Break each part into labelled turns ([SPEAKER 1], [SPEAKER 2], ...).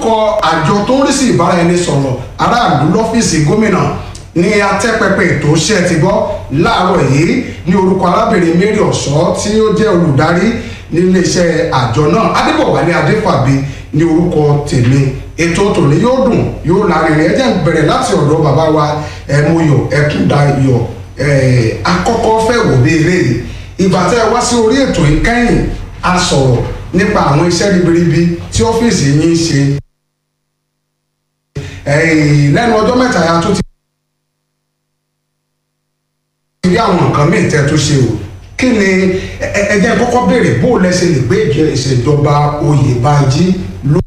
[SPEAKER 1] lórúkọ àjọ tó ń rí sí ìbáraẹnisọ̀rọ̀ aráàlú lọ́fíìsì gómìnà ní atẹ́pẹpẹ ètò ṣe ti gbọ́ láàárọ̀ yìí ní orúkọ arábìnrin mary ọ̀ṣọ́ tí ó jẹ́ olùdarí níléeṣẹ́ àjọ náà adébọ̀wálé adéfàbí ní orúkọ tèmi ètò tòní yóò dùn yóò lárinrin ẹ jẹ́ n bẹ̀rẹ̀ láti ọ̀dọ̀ bàbá wa ẹ̀mọyọ̀ ẹ̀kúndayọ̀ akọ́kọ́ fẹ́ wò bí eléyìí ìgbà tẹ́ ẹ wá sí orí ètò yìí kẹ́yìn a sọ̀rọ̀ nípa àwọn iṣẹ́ ribiribi tí ọ́fíìsì yín ń ṣe lẹ́nu ọjọ́ mẹ́ta ya tó ti rí àwọn nǹkan míì tẹ́ tó ṣe o kí ni ẹ jẹ́ kọ́kọ́ béèrè bó o lẹ́sẹ̀ lè gbé ìṣèjọba oyè bá jí ló.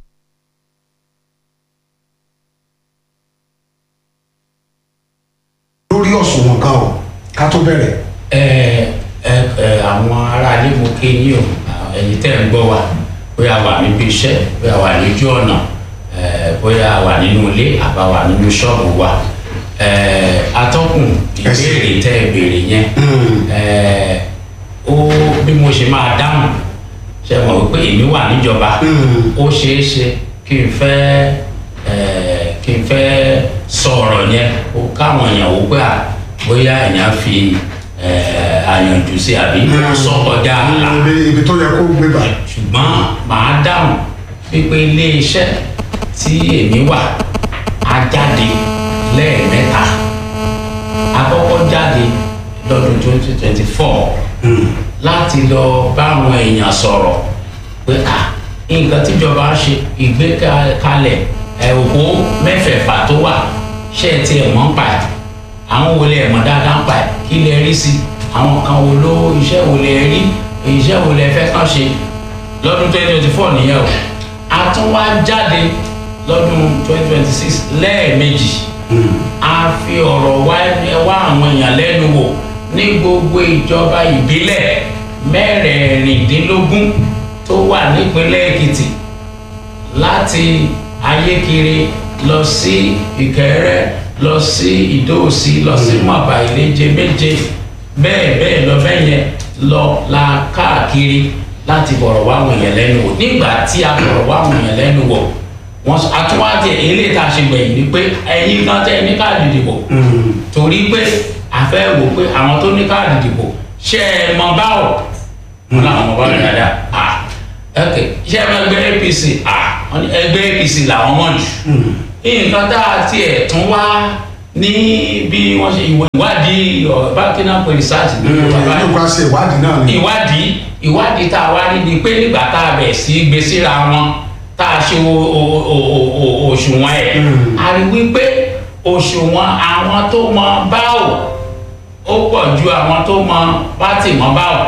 [SPEAKER 1] lórí ọ̀sùnwọ̀n kan o ká tó bẹ̀rẹ̀.
[SPEAKER 2] ẹ ẹ ẹ àwọn aráalé mo ké yín o ẹ̀yin tẹ́ ń gbọ́ wa bóyá wà níbi iṣẹ́ bóyá wà lójú ọ̀nà bóyá wà nínú ilé àbá wà nínú ṣọ́ọ̀bù wa atọ́kùn ìbéèrè tẹ́ ẹ béèrè yẹn ó bí mo ṣe máa dáhùn ṣe mọ̀ wípé èmi wà níjọba ó ṣeé ṣe kí n fẹ́ kí n fẹ́ sọ̀rọ̀ yẹn ó káwọn èèyàn wò pé à bóyá èèyàn fi àyànjú sí àbí sọ kọjá àlà
[SPEAKER 1] ibi tó yẹ kó gbé bá.
[SPEAKER 2] ṣùgbọ́n màá dáhùn pípé ilé iṣẹ́ tí èmi wà á jáde lẹ́ẹ̀mẹ́ta àkọ́kọ́ jáde lọ́dún twenty twenty four láti lọ báwọn èèyàn sọ̀rọ̀ pé à nǹkan tíjọba ṣe ìgbékalẹ̀ òpó mẹ́fẹ̀ẹ̀fà tó wà ṣé ẹ tiẹ̀ mọ̀ ń pa ẹ̀ àwọn wo lẹ mọ̀ dáadáa ń pa ẹ̀ kí lẹ rí sí àwọn kan wo ló iṣẹ́ wo lẹ rí iṣẹ́ wo lẹ fẹ́ kàn ṣe lọ́dún twenty twenty four nìyẹn o a tún wá jáde lọ́dún twenty twenty six lẹ́ẹ̀mejì a fi ọ̀rọ̀ wá wá àwọn èèyàn lẹ́nu wò ní gbogbo ìjọba ìbílẹ̀ mẹ́rẹ̀ẹ̀rìndínlógún tó wà nípínlẹ̀ èkìtì láti ayékiri lọ sí ìkẹrẹ lọ sí ìdóòsì lọ sí mọ̀bà ìléje méje bẹ́ẹ̀ bẹ́ẹ̀ lọ bẹ́ẹ̀ yẹn lọ la káàkiri láti bọ̀rọ̀ wá àwọn èèyàn lẹ́nu wò nígbà tí a bọ̀rọ̀ wá àwọn èèyàn lẹ́nu wò wọn àtúwádìí eléyìí tá a ṣe gbẹ̀yìn ni pé ẹ̀yin kan tẹ́ ẹ ní káàdì ìdìbò torí pé a fẹ́ wò pé àwọn tó ní káàdì ìdìbò ṣe é mọ báwò wọn làwọn ọmọ báwọn dáadáa ah ok ṣé ẹ máa gbé apc ah ẹgbẹ́ apc làwọn mọ̀ jù nǹkan tá a tiẹ̀ tún wá ní bí wọ́n ṣe ìwádìí bákínà pé research ní
[SPEAKER 1] bàbá yìí wá ṣe ìwádìí náà ni.
[SPEAKER 2] ìwádìí ìwádìí tá a wá rí ni pé nígbà tá a bẹ̀ sí gbé síra wọn tá a ṣe òṣùwọ̀n ẹ̀ a rí wípé òṣùwọ̀n àwọn tó mọ báwò ó pọ̀ ju àwọn tó mọ pátì mọ báwò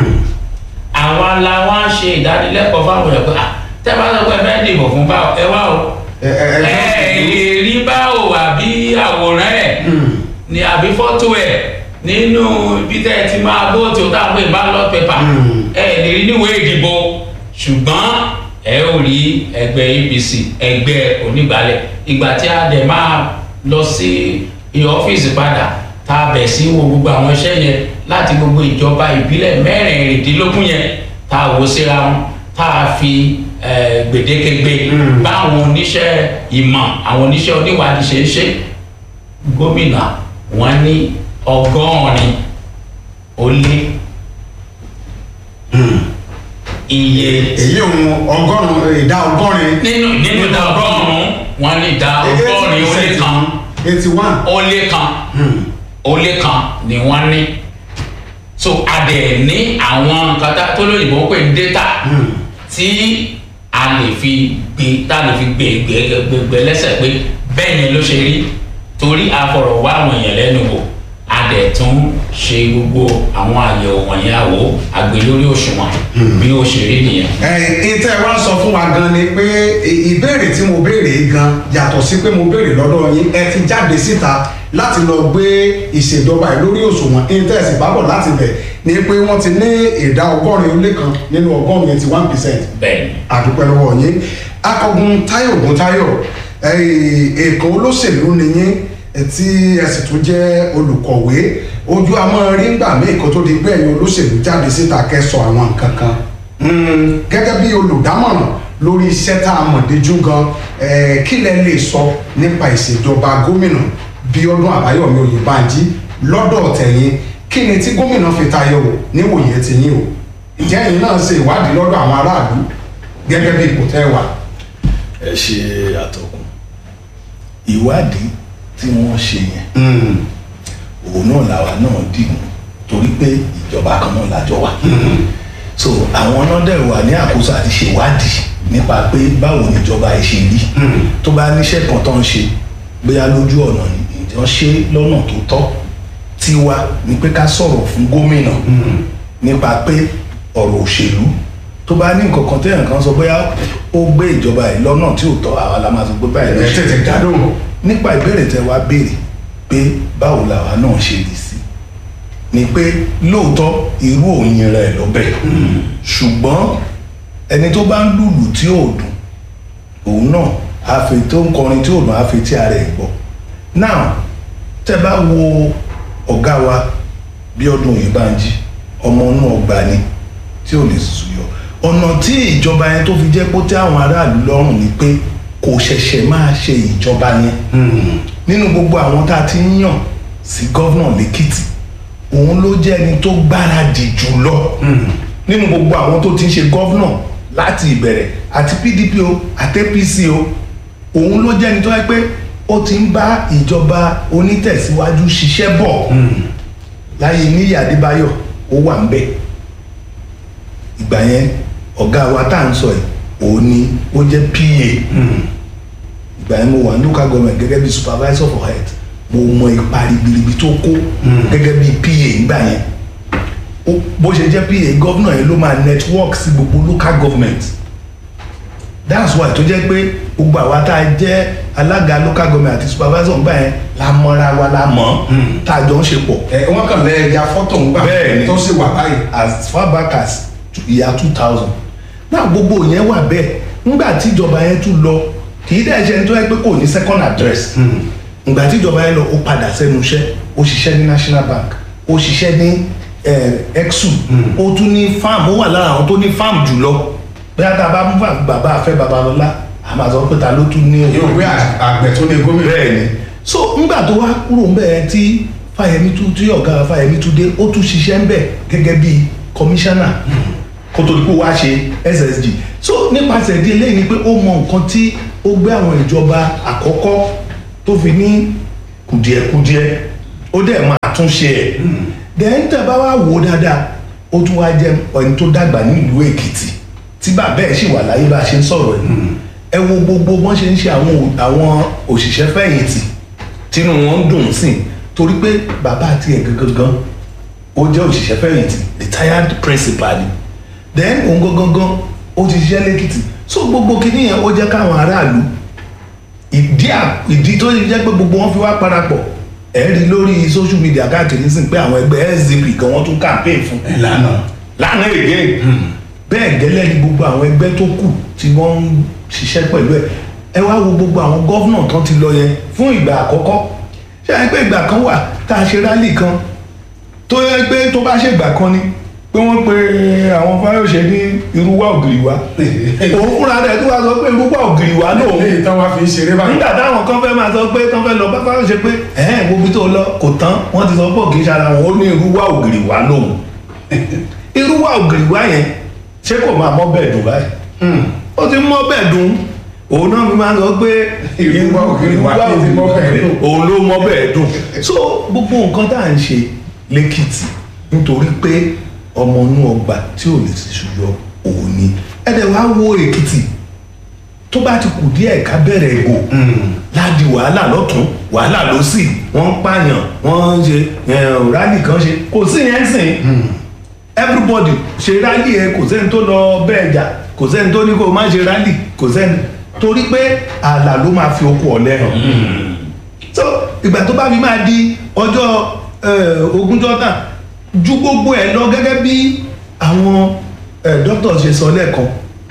[SPEAKER 2] àwa la wá ṣe ìdánilẹ́kọ̀ọ́ fáwọn ẹ̀ pé tẹ́ bá sọ pé ẹ fẹ́ dìbò fún báwò ẹ wá o ẹ lè rí báwò àbí àwòrán ẹ̀ ní àbí fọ́tò ẹ̀ nínú ibi tẹ́ ẹ ti máa bóòtù tá a pè ballot paper ẹ lè rí níwèé ìdìbò ṣùgbọ́n ẹ ò rí ẹgbẹ́ apc ẹgbẹ́ onígbàlẹ̀ ìgbà tí a dẹ̀ máa lọ sí ọ́fíìsì padà tá a bẹ̀ sí wo gbogbo àwọn iṣẹ́ yẹn láti gbogbo ìjọba ìbílẹ̀ mẹ́rìnlélógún yẹn tá a wò síra wọn tá a fi gbèdéke gbé báwọn oníṣẹ́ ìmọ̀ àwọn oníṣẹ́ oníwádìí ṣe ń ṣe gómìnà wọn ní ọgọ́rin ó lé iye
[SPEAKER 1] èyí òun ọgọ́rùn-ún ìdá ọgọ́rin.
[SPEAKER 2] nínú nínú ìdá ọgọ́rùn-ún wọn ní ìdá ọgọ́rin ó lé kan
[SPEAKER 1] eighty one.
[SPEAKER 2] ó lé kan ó lé kan ni wọ́n ní so a dẹ̀ ní àwọn nǹkan tá- tó lóyìnbó pè ní data tí a lè fi gbé tá a lè fi gbé gbé gbé gbé lẹ́sẹ̀ pé bẹ́ẹ̀ ni ló ṣe rí torí a fọ̀rọ̀ wá àwọn èèyàn lẹ́nu wò a dẹ̀ tún ṣe gbogbo àwọn àyẹ̀wò wọ̀nyí àwò àgbè lórí òṣùwọ̀n bí ó ṣe rí nìyẹn.
[SPEAKER 1] ìtẹ́ wa sọ fún wa gan ni pé ì- ìbéèrè tí mo béèrè yìí gan yàtọ̀ sí pé mo béèrè lọ́dọ̀ yín ẹ ti jáde síta láti lọ gbé ìṣèjọba yìí lórí òṣùwọ̀n ìtẹ́ ẹ̀sìn bábọ̀ láti bẹ̀ ni pé wọ́n ti ní ìdá ọgọ́rin ó lé kan nínú ọgọ́rin eighty one percent
[SPEAKER 2] bẹ́ẹ̀ ni
[SPEAKER 1] àdúpẹ́ lọ́wọ́ yín akọgun táyọ̀ ògùn táyọ̀ èèkó olóṣèlú ni yín eh, tí ẹ sì tún jẹ́ olùkọ̀wé ojú àmọ́ rí ńgbà míì kó tó di pé ẹ̀yin olóṣèlú jáde síta kẹsọ̀ àwọn nǹkan kan Mm, gẹ́gẹ́ bí olùdámọ̀ràn lórí iṣẹ́ tá a mọ̀ déjú gan eh, kí lẹ lè sọ nípa ìṣèjọba gómìnà Bíọ́dún Àbáyọ̀mí Oyèbánjí lọ́dọ̀ tẹ̀yìn kí ni tí gómìnà fi tayọ wò níwòye tiyín o ìjẹ́ ẹ̀yin náà ṣe ìwádìí lọ́dọ̀ àwọn aráàlú gẹ́gẹ́ bí ipò tẹ́ wà.
[SPEAKER 3] ẹ ṣe àtọkùn ìwádìí tí wọ́n ṣe yẹn òun náà làwa náà dìmú torí pé ìjọba kan náà lájọ wà so àwọn náà dẹ̀ wà ní àkóso àti ṣèwádìí nípa pé báwo ni ìjọba ẹ̀ ṣe rí tó bá níṣẹ́ kan tó ń ṣe bóyá lójú ọ̀nà ni ìjọ ṣe lọ́nà tó tọ́ tiwa ni pé ká sọ̀rọ̀ fún gómìnà nípa pé ọ̀rọ̀ òṣèlú tó bá ní nǹkan kan téèyàn kan sọ bóyá ó gbé ìjọba ẹ̀ lọ́nà tí ò tọ́ àwa la máa sọ pé báyìí ló
[SPEAKER 1] ẹ
[SPEAKER 3] ṣe
[SPEAKER 1] tètè dádùn.
[SPEAKER 3] nípa ìbéèrè tẹ wá béèrè pé báwo làwa náà ṣe rí sí ni pé lóòótọ́ irú òyin rẹ̀ lọ́bẹ̀ ṣùgbọ́n ẹni tó bá ń lùlù tí ò dùn òun náà àfi tó ń kọrin tí ò dùn àfi tí ara ẹ̀ gbọ́ now tẹ bá wo ọ̀gá wa Bíọ́dún Oyèbánjí ọmọ inú ọgbà ni tí ò lè sùyọ ọ̀nà tí ìjọba yẹn tó fi jẹ́ kó tẹ́ àwọn aráàlú lọ́rùn ni pé kò ṣẹ̀ṣẹ̀ máa ṣe ìjọba yẹn nínú gbogbo àwọn tá a ti ń yàn sí gọ́vnà lẹ́kìtì òun ló jẹ́ ẹni tó gbáradì jù lọ nínú gbogbo àwọn tó ti ń ṣe gọ́vnà láti ìbẹ̀rẹ̀ àti PDP o àti APC o òun ló jẹ́ ẹni tó yẹ pé ó ti ń bá ìjọba onítẹ̀síwájú ṣiṣẹ́ bọ̀ láyé níyì Adébáyọ̀ ó wà ń bẹ̀ ìgbà yẹn ọ̀gá wa tá à ń sọ yìí òun ni ó jẹ́ PA ìgbà yẹn mo wà ní local government gẹ́gẹ́ bí supervisor for health mo mọ ipa ribiribi tó kó gẹ́gẹ́ bí PA ìgbà yẹn Ó- bó ṣe jẹ́ PA gọ́vnà yẹn ló máa network sí gbogbo local government that's why tó jẹ́ pé gbogbo àwa tá a jẹ́ alága local government àti supervisor ìgbà yẹn la mọ́ra wa la mọ̀ tá a jọ ń ṣe pọ̀
[SPEAKER 1] ẹ wọ́n kàn lẹ́ ya fọ́tò ń gbà
[SPEAKER 3] Bẹ́ẹ̀ni.
[SPEAKER 1] tó sì wà báyìí.
[SPEAKER 3] as far back as year two thousand náà gbogbo yẹn wà bẹ́ẹ̀ nígbà tí ìjọba yẹn tún lọ kì í dẹ̀ ṣe ẹni tó yẹ pé kò ní second address ìgbà tí ìjọba yẹn lọ ó padà sẹ́nu iṣẹ́ ó ṣiṣẹ́ ní national bank ó ṣiṣẹ́ ní eh, exu ó tún ní farm ó wà lára àwọn tó ní farm jùlọ bóyá tá a bá mú bàbá afẹ́ babalọ́lá a máa sọ pé ta ló tún ní
[SPEAKER 1] yóò gbé àgbẹ̀ tó ní gómìnà.
[SPEAKER 3] bẹ́ẹ̀ ni so ńgbà tó wá kúrò ń bẹ̀ tí fáyemí tún tí ọ̀gá fáyemí tún dé ó tún ṣiṣẹ́ ń bẹ̀ gẹ́gẹ́ bí kọmíṣánná kó tó di pé wá ṣe ssg so nípasẹ̀ ìdí eléyìí ni pé ó mọ nǹkan tí ó gbé àwọn ìjọba àkọ́kọ́ tó fi ní kùdìẹ̀kudiẹ ó dẹ̀ máa tún ṣe ẹ̀ then tẹ́ bá wá wò ó dáadáa ó tún wá jẹ́ ẹni tó dàgbà nílùú èkìtì tí bàbá ẹ̀ sì wà láyé bá a ṣe ń sọ̀rọ̀ yìí ẹ wo gbogbo bọ́n ṣe ń ṣe àwọn ò- àwọn òṣìṣẹ́ fẹ̀yìntì tínú wọn ń dùn sí torí pé bàbá àti ẹ̀ gangan ó jẹ́ òṣìṣẹ́ fẹ̀yìntì retired principal ni then òun gangan ó ti ṣiṣẹ́ lẹ́kìtì so gbogbo kìíní yẹn ó jẹ́ káwọn aráàlú ìdí à- ìdí tó jẹ́ pé gbogbo wọn fi wá parapọ̀ ẹ̀ rí lórí social media káàkiri sí pé àwọn ẹgbẹ́ sdp gan wọ́n tún campaign fún
[SPEAKER 1] ìlànà.
[SPEAKER 3] lánàá èdè bẹ́ẹ̀ gẹ́lẹ́ ni gbogbo àwọn ẹgbẹ́ tó kù tí wọ́n ń ṣiṣẹ́ pẹ̀lú ẹ̀ ẹ wá wo gbogbo àwọn gọ́vnà tán ti lọ yẹn fún ìgbà àkọ́kọ́ ṣé ẹ pé ìgbà kan wà tá a ṣe rálì kan tó yẹ pé tó bá ṣègbà kan ni pé wọ́n pe àwọn fáyọ̀ṣe ní irúwá ògiri wa òun fúnra rẹ̀ tó wá sọ pé irúwá ògiri wa náà
[SPEAKER 1] léyìí tán wá fi ń ṣeré báyìí.
[SPEAKER 3] nígbà táwọn kan fẹ́ máa sọ pé tán fẹ́ lọ bá fáwọn ṣe pé ẹ̀hẹ́n gbogbo tó lọ kò tán wọ́n ti sọ pé kì í ṣara wọn ó ní irúwá ògiri wá lóhùn irúwá ògiri wá yẹn ṣé kò máa mọ́ bẹ́ẹ̀ dùn báyìí ó ti mọ́ bẹ́ẹ̀ dùn òun náà mi máa sọ pé
[SPEAKER 1] Irúwá ògiri wá
[SPEAKER 3] irúwá
[SPEAKER 1] kí ti mọ́ bẹ́ẹ̀
[SPEAKER 3] ògiri
[SPEAKER 1] dùn.
[SPEAKER 3] òun ló mọ́ bẹ́ẹ̀ dùn so gbogbo nǹkan tá à ń ṣe lẹ́kìtì nítorí pé ọmọ inú ọgbà tí ò lè ti ṣùyọ òun ni ẹ̀dẹ̀ wá wo èkìtì tó bá ti kù díẹ̀ ká bẹ̀rẹ̀ ìbò ládi wàhálà lọ́tún wàhálà lọ́sì wọ́n ń pààyàn wọ́n ń ṣe eh, rálì kan ṣe kò sí yẹn sìn everybody ṣe rálì ẹ kò sẹ́ni tó lọ bẹ́ẹ̀ jà kò sẹ́ni tó ní kó má ṣe rálì kò sẹ́ni torí pé ààlà ló máa fi okun ọ̀lẹ́ hàn so ìgbà tó bá fi máa di ọjọ́ eh, ogúnjọ́ náà ju gbogbo ẹ̀ lọ gẹ́gẹ́ bí àwọn eh, doctors ṣe sọ lẹ́ẹ̀kan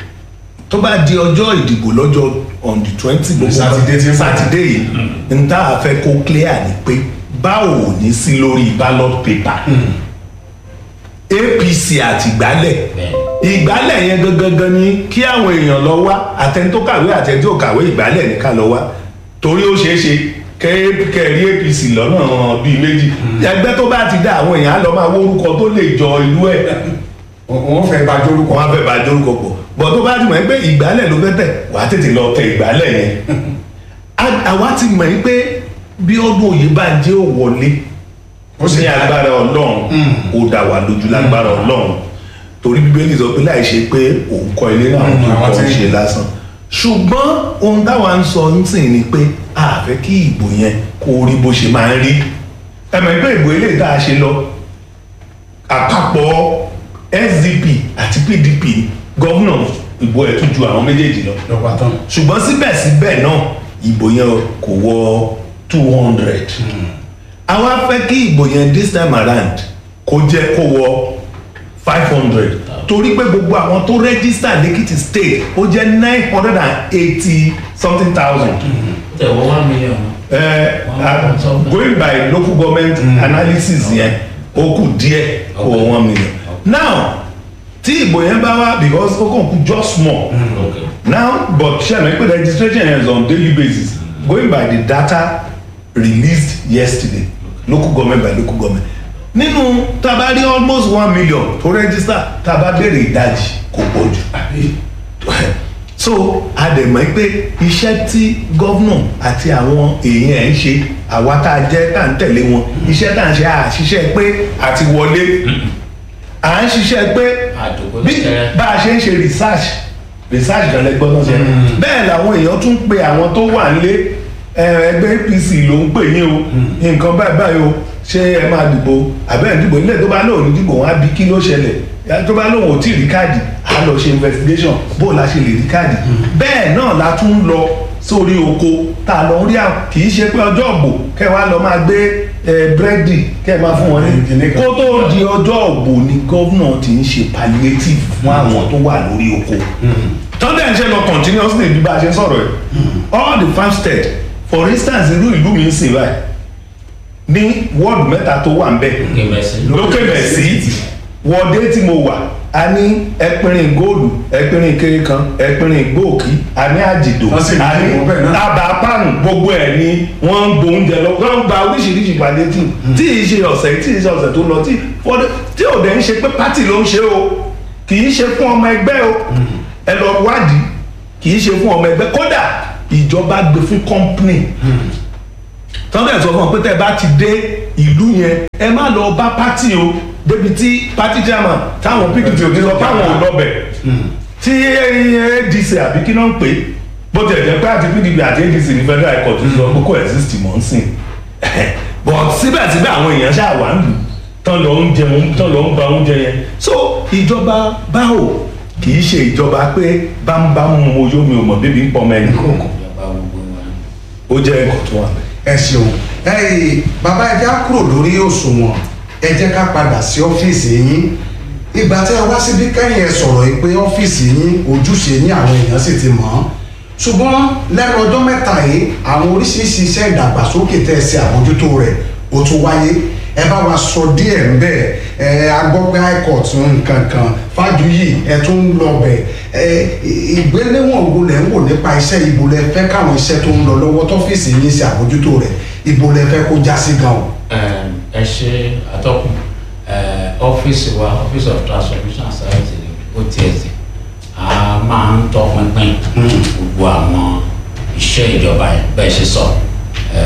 [SPEAKER 3] tó bá di ọjọ́ ìdìbò lọ́jọ́ on the twenty gbogbo
[SPEAKER 1] Sátidé tí ń bọ̀.
[SPEAKER 3] sátidé yìí n tá a fẹ́ kó clear ni pé báwo ò ní sí lórí ballot paper apc àtìgbálẹ̀
[SPEAKER 2] bẹ́ẹ̀
[SPEAKER 3] ìgbálẹ̀ yẹn gangan ni kí àwọn èèyàn lọ wá àtẹni tó kàwé àtẹni tó kàwé ìgbálẹ̀ ní ká lọ wá torí ó ṣeé ṣe kẹrí apc lọ́nà bíi méjì ẹgbẹ́ tó bá ti dá àwọn èèyàn á lọ máa wórúkọ tó lè jọ ìlú ẹ̀
[SPEAKER 1] wọ́n fẹ́ bá jórúkọ.
[SPEAKER 3] wọn á fẹ́ bá dórúkọ pọ̀ bọ̀ tó bá ti mọ̀ pé ìgbálẹ̀ ló fẹ́ tẹ̀ wàá tètè lọ tẹ ìgbálẹ̀ yẹn A- àwa ti mọ̀ pé bí ọdún òye bá jẹ́ òwọlé
[SPEAKER 1] Ó sì
[SPEAKER 3] ní
[SPEAKER 1] dá-
[SPEAKER 3] agbára ọlọ́run ó dá wa lójú lágbára ọlọ́run torí bíbélì sọ pé láì ṣe pé òun kọ́ ilé náà
[SPEAKER 1] Mm,
[SPEAKER 3] tó
[SPEAKER 1] àwọn
[SPEAKER 3] kọ́
[SPEAKER 1] tí-
[SPEAKER 3] ṣe lásán ṣùgbọ́n ohun táwa ń sọ ń sìn ni pé a fẹ́ kí ìbò yẹn kó rí bó ṣe máa ń rí ẹ̀mọ̀ pé ìbò eléyìí tá a ṣe lọ àpapọ̀ sdp àti pdp gọ́vnà ìbò ẹ̀ tún ju àwọn méjèèjì lọ
[SPEAKER 1] lọ́pàá tán.
[SPEAKER 3] ṣùgbọ́n síbẹ̀síbẹ̀ náà ìbò yẹn kò wọ two hundred àwa fẹ́ kí ìbò yẹn this time around kó jẹ́ kó wọ five hundred torí pé gbogbo àwọn tó register lẹ́kìtì state ó jẹ́ nine hundred and eighty something thousand
[SPEAKER 2] tẹ̀wọ́ one million.
[SPEAKER 3] uh,
[SPEAKER 2] Wow.
[SPEAKER 3] uh, going by local government mm. analysis yẹn ó kù díẹ̀ kó
[SPEAKER 2] Okay.
[SPEAKER 3] one million now tí ìbò yẹn bá wá because ó kàn kú just small
[SPEAKER 2] okay.
[SPEAKER 3] now but ṣe àmì pé registration is on daily basis going by the data released yesterday local government by local government nínú tabari almost one million to register tabadere ìdajì kò pọ̀ jù so a dẹ̀ mọ̀ pé iṣẹ́ tí gọ́vnà àti àwọn èèyàn ẹ̀ ń ṣe àwa tá a jẹ́ tá à ń tẹ̀lé wọn iṣẹ́ tá à ń ṣe àṣìṣe pé àti wọlé à ń ṣiṣẹ́ pé
[SPEAKER 2] àdókò
[SPEAKER 3] bí
[SPEAKER 2] tẹ́rẹ́.
[SPEAKER 3] bá a ṣe ń ṣe research research kan lẹ gbọ́dọ̀ ṣe bẹ́ẹ̀ làwọn èèyàn tún pe àwọn tó wà nílé ẹ, ẹgbẹ́ apc ló ń pè yín o nǹkan báyìí báyìí o ṣé ẹ máa dìbò àbẹ́ ẹ̀ dìbò nílẹ̀ tó bá lóun ní dìbò wọn á bí kí ló ṣẹlẹ̀ ẹ, tó bá lóun ò tí ì rí káàdì á lọ ṣe investigation bó la ṣe lè rí káàdì bẹ́ẹ̀ náà la tún ń lọ sórí oko tá a lọ ń rí àwọn kì í ṣe pé ọjọ́ ògbò kẹ́ wá lọ máa gbé ẹ, búrẹ́dì kẹ́ ẹ máa fún wọn ní
[SPEAKER 1] Kìnìún kan.
[SPEAKER 3] kó tó di ọjọ́ ògbò ni gómìnà ti ń ṣe palliative fún àwọn tó wà lórí oko tọ́ndẹ̀ ń ṣe lọ continuously bí bá a ṣe ń sọ̀rọ̀ ẹ̀ all the farmstead for instance irú ìlú mi ń sìn báyìí ní wọ́ọ̀dù mẹ́ta tó wà ń bẹ̀
[SPEAKER 2] Okay, merci.
[SPEAKER 3] lókè mẹ́sì wọ́ọ̀dé tí mo wà a ní ẹpinrin góòlù ẹpinrin kéré kan ẹpinrin gbòòkì a ní àjìdò
[SPEAKER 1] Wọ́n sì ń
[SPEAKER 3] a ní
[SPEAKER 1] dìbò bẹ́ẹ̀ náà.
[SPEAKER 3] abapáàrùn gbogbo ẹ̀ ni wọ́n ń bo oúnjẹ lọ wọ́n ń gba oríṣiríṣi ìpàdé tí tí ì ṣe ọ̀sẹ̀ tí ì ṣe ọ̀sẹ̀ tó lọ tí fọdẹ tí ò dẹ̀ ń ṣe pé pátì ló ń ṣe o kì í ṣe fún ọmọ ẹgbẹ́ o ẹ lọ wádìí kì í ṣe fún ọmọ ẹgbẹ́ kódà ìjọba gbé fún kọ́ńpìnì tọ́lẹ̀ sọ fún ọ pé tẹ́ ẹ bá ti dé ìlú yẹn ẹ má lọ bá pátì o débi tí pátì chairman táwọn pdp ò ní lọ báwọn ò lọ bẹ̀ tí adc àbí kí náà ń pè é bó tiẹ̀ jẹ́ pé àti pdp àti adc ní federal high court sọ pé kò exist mọ́ ń sìn but síbẹ̀síbẹ̀ àwọn èèyàn ṣáà wà ń lù tán lọ ń jẹun tán lọ ń ba oúnjẹ yẹn so ìjọba báwo kì í ṣe ìjọba pé bámbámú mo yó mi ò mọ̀ bíbí ń pọ̀ mẹ́rin kọ̀ọ̀kan
[SPEAKER 2] ìjọba gbogbo wọn.
[SPEAKER 3] ó jẹ́ nǹkan tó wà bẹ́ẹ̀.
[SPEAKER 1] ẹ ṣeun ẹyìn bàbá ẹ já kúrò lórí òṣùwọ̀n ẹ jẹ́ ká padà sí ọ́fíìsì yín ìgbà tí ẹ wá síbí kẹ́yìn ẹ sọ̀rọ̀ yìí pé ọ́fíìsì yín ojúṣe yín àwọn èèyàn sì ti mọ̀ ọ́n ṣùgbọ́n lẹ́nu ọjọ́ mẹ́ta yìí àwọn oríṣiríṣi iṣẹ́ ìdàgbàsókè tẹ́ ẹ ṣe àbójútó rẹ̀ ó tún wáyé ẹ bá wa sọ díẹ̀ ń bẹ̀ ẹ agbọ́pẹ́ high court nǹkan kan fájuyì ẹ tún ń lọ bẹ̀ ẹ ìgbéléwọ̀n wo lẹ̀ ń wò nípa iṣẹ́ ibo lẹ fẹ́ káwọn iṣẹ́ tó ń lọ lọ́wọ́ tọ́fíìsì yín ṣe àbójútó rẹ̀ ibo lẹ fẹ́ kó já sí gan o.
[SPEAKER 2] Ẹm, ẹ ṣe atọ́kùn ẹ, ọ́fíìsì wa office of transformation and service otsd a máa ń tọpinpin gbogbo àwọn iṣẹ́ ìjọba yẹn bẹ́ẹ̀ ṣe sọ ẹ,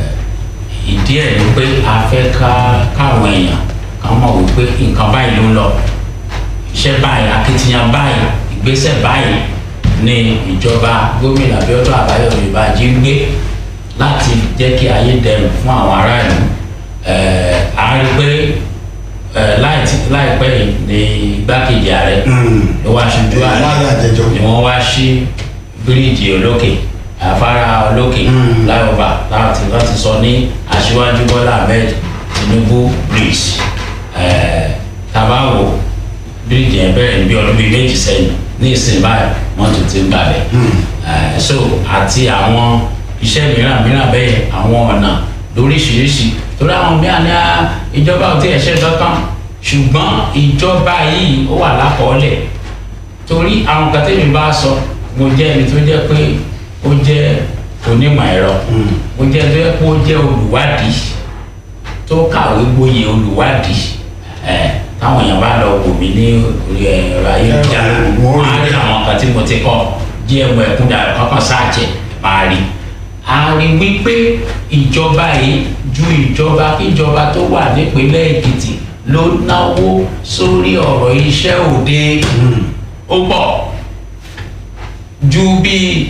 [SPEAKER 2] ìdí ẹ̀ ni pé a fẹ́ ká káwọn èèyàn kan mọ̀ wípé nǹkan báyìí ló ń lọ iṣẹ́ báyìí akitiyan báyìí ìgbésẹ̀ báyìí ni ìjọba gómìnà Abíọ́dún Àbáyọ̀mí Bánjí ń gbé láti jẹ́ kí ayé dẹrùn fún àwọn aráàlú Ẹ̀, a rí pé ẹ̀, láì tí- láìpẹ́ yìí ni igbákejì ààrẹ ló wá ṣojú ààrẹ
[SPEAKER 1] láyé àjẹjọ.
[SPEAKER 2] ni wọ́n wá sí bíríìjì olókè afárá olókè láyọ̀bà láti láti sọ ní aṣíwájú Bọ́lá Ahmed Tinubu bridge Ẹ̀, tabawo bíríìjì yẹn bẹ̀rẹ̀ ní bí ọdún bíi méjì sẹ́yìn ní ìsìn báyìí wọ́n tún ti ń gbàbẹ̀ Ẹ̀, so àti àwọn iṣẹ́ mìíràn mìíràn bẹ́ẹ̀ àwọn ọ̀nà lóríṣiríṣi torí àwọn mìíràn ní "Ah, ìjọba ò tí ẹ̀ ṣe kankan ṣùgbọ́n ìjọba yìí ó wà lákọọ́lẹ̀ torí àwọn kan tẹ́mi bá sọ mo jẹ́ ẹni tó jẹ́ pé ó jẹ́ onímọ̀ ẹ̀rọ mo jẹ́ ẹni tó jẹ́ pé ó jẹ́ olùwádìí tó kàwé gboyè olùwádìí ẹ̀ táwọn èèyàn bá lọ wò mí ní orí ẹ̀rọ ayélujára
[SPEAKER 1] Wọ́n rí
[SPEAKER 2] wọ́n á rí àwọn kan tí mo ti kọ́ gm ẹ̀kúndà kankan sáàjẹ̀ máa rí a rí wípé ìjọba yìí ju ìjọba kíjọba tó wà nípínlẹ̀ èkìtì ló náwó sórí ọ̀rọ̀ iṣẹ́ òde ó pọ̀ ju bí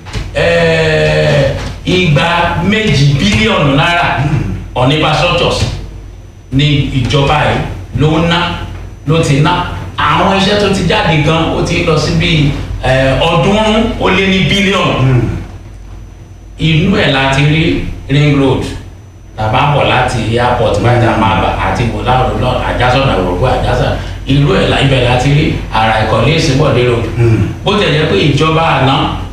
[SPEAKER 2] eh, igba méjì bílíọ̀nù náírà on infrastructures ní ìjọba yìí ló ń ná ló ti ná àwọn iṣẹ́ tó ti jáde gan ó ti lọ sí bí eh, ọ̀ọ́dúnrún ó lé ní bílíọ̀nù inú ẹ̀ láti rí ring road tàbá bọ̀ láti airport bàtà máa bà àti bọ̀láwò lọ àjásọ̀nà òrògbò àjásọ̀nà irú ẹ̀ la- ibẹ̀ láti rí ara ìkọ̀lé ìsìnbọ̀dé road bó tẹ̀ jẹ́ pé ìjọba àná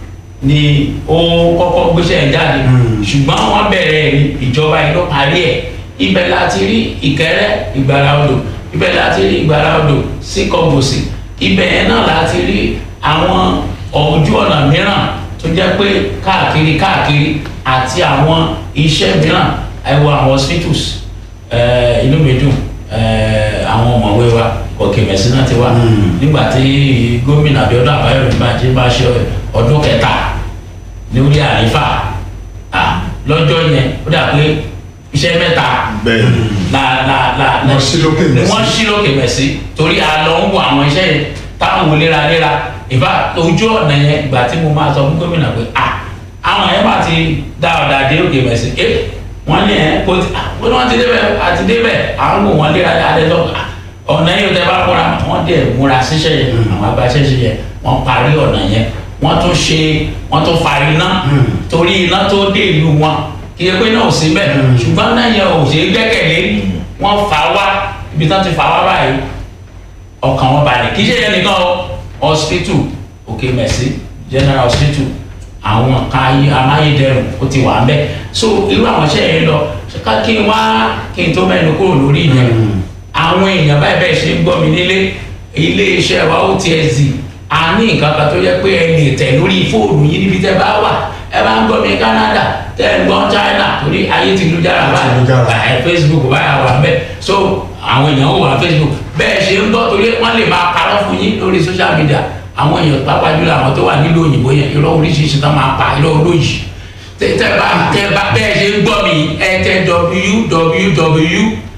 [SPEAKER 2] ni ó kọ́kọ́ gbéṣẹ́ ẹ̀ jáde ṣùgbọ́n wọ́n bẹ̀rẹ̀ ẹ̀ ní ìjọba yìí ló parí ẹ̀ ibẹ̀ láti rí ìkẹrẹ́ ìgbàrá odò ibẹ̀ láti rí ìgbàrá odò sí kọ́gbòsì ibẹ̀ yẹn náà láti rí àwọn ojú ọ̀nà mìíràn tó jẹ́ pé káàkiri káàkiri àti àwọn iṣẹ́ mìíràn ẹ wo àwọn hospitals eh, inú mi dùn eh, àwọn ọmọwé wa òkè mẹ̀sìn náà ti wá nígbà tí gómìnà Abíọ́dún Àbáyọ̀mí Bánjí bá ṣe ọdún kẹta lórí àleéfà ah, lọ́jọ́ yẹn ó dà pé iṣẹ́ mẹ́ta
[SPEAKER 3] bẹ́ẹ̀
[SPEAKER 2] la la la la
[SPEAKER 1] Wọ́n ṣí lókè mẹ́sì.
[SPEAKER 2] wọ́n ṣí lókè mẹ́sì torí a lọ ń wo àwọn iṣẹ́ yẹn táwọn wò léraléra ìfà ojú ọ̀nà yẹn ìgbà tí mo máa sọ fún gómìnà pé à àwọn yẹn bá ti dá ọ̀dà dé òkè mẹ́sì ẹ wọ́n ní ẹ kó ti wọ́n ní wọ́n ti débẹ̀ àti débẹ̀ à ń wò wọ́n léraléra lọ ọ̀nà yẹn tẹ bá múra wọ́n dẹ̀ múra síṣẹ́ yẹn àwọn abáṣẹ́ṣe yẹn wọ́n parí ọ̀nà yẹn wọ́n tún ṣe wọ́n tún fa iná torí iná tó dé ìlú wọn kì í pé náà ò sí bẹ́ẹ̀ ṣùgbọ́n náà yẹn ò ṣe é gbẹ́kẹ̀lé wọ́n fà wá ibi tí wọ́n ti fà wá báyìí ọkàn wọn balẹ̀ kì í ṣe yẹn nìkan o hospital òkè mẹ̀sí general hospital àwọn kan ayé amáyédẹrùn ó ti wà ń bẹ̀ so irú àwọn iṣẹ́ yẹn lọ ká kí n wá kí n tó mẹ́nu kúrò lórí yẹn àwọn èèyàn báyìí bẹ́ẹ̀ ṣe ń gbọ́ mi nílé ilé iṣẹ́ wa OTSD a ní nǹkan kan tó yẹ pé ẹ lè tẹ̀ lórí fóònù yìí níbi tẹ́ bá wà ẹ bá ń gbọ́ mi Canada tẹ́ ẹ ń gbọ́ China torí ayé ti lu jára
[SPEAKER 1] Ti lu jára.
[SPEAKER 2] báyìí ẹ Facebook báyà wà ń bẹ̀ so àwọn èèyàn ó wà Facebook bẹ́ẹ̀ ṣe ń gbọ́ torí wọ́n lè máa parọ́ fún yín lórí social media àwọn èèyàn pàápàá jùlọ àwọn tó wà nílùú òyìnbó yẹn irọ́ oríṣiríṣi tán máa pa irọ́ olóyìí tẹ tẹ bá tẹ bá bẹ́ẹ̀ ṣe ń gbọ́ mi ẹ tẹ www